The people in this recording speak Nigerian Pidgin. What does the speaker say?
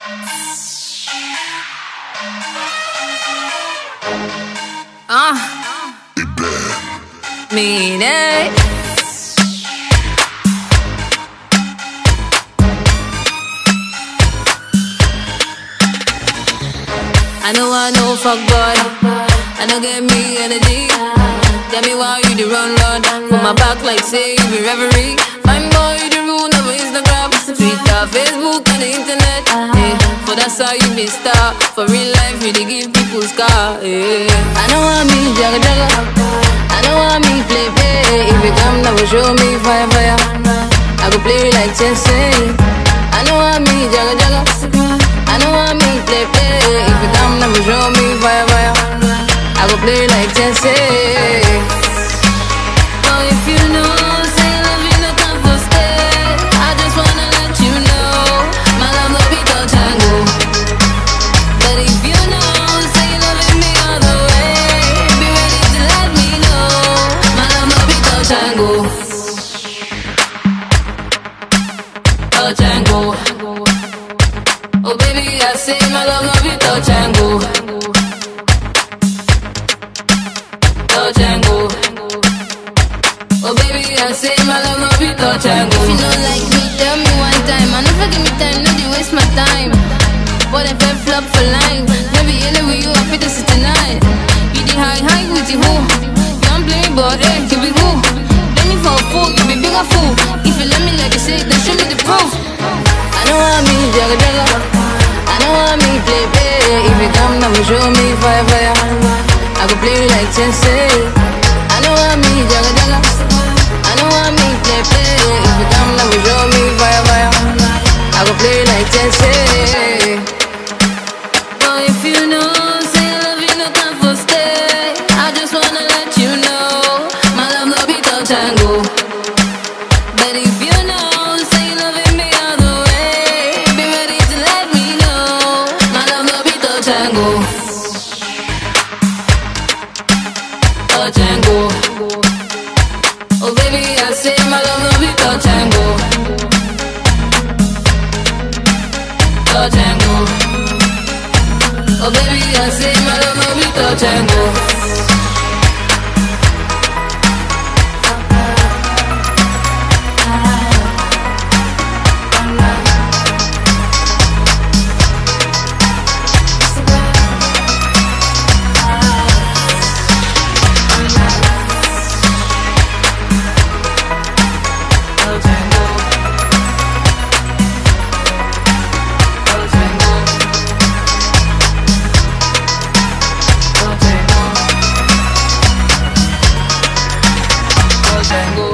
Ah, mean it. I know I know fuck boy. I know get me energy. Tell me why you the run run for my back like say you be reverie. Fine boy, you the rule of Instagram, Twitter, Facebook, and the internet. Yeah, for that's how you be star. For real life, you dey give people scar. Yeah. I know I me jagga jagga. I know I me play play. If you come now, show me fire fire. I go play like chess. eh. I know I me jagga jagga. I know I me play play. If you come now, show me fire fire. I go play like chess. eh. Oh, if you know, say love you no come for stay. I just wanna let you know, my love no be touch and go. But if you know, say you loving me all the way, be ready to let me know, my love no be touch and go. Touch and go. Oh baby, I say my love no be touch and go. Touch and go. Oh baby, I say my love no be touch and go. If you don't like me, tell me one time. I never give me time, no, they waste my time. But if I flop for line, maybe anyway you happy to sit tonight. You the high high with the who? You don't play, but hey, you be who? Play me for a fool, you be bigger fool. If you let me like you say, then show me the proof. I know I me jagga jagga. I know I me play play. If you come now, show me fire fire. I go play like chess. eh. I know I me jagga jagga. I know I me play play. If you come now, show me fire fire. I go play like chess. eh. But if you know, say love you no time for stay. I just wanna let you know, my love no be touch and go. But if you know, say you loving me all the way, be ready to let me know, my love no be touch and go. Touch and go. Oh baby, I say my love no be touch and go. Touch and go. Oh baby, I say my love no be touch and go. Touch and go. Touch and go. Touch and go. Touch and go.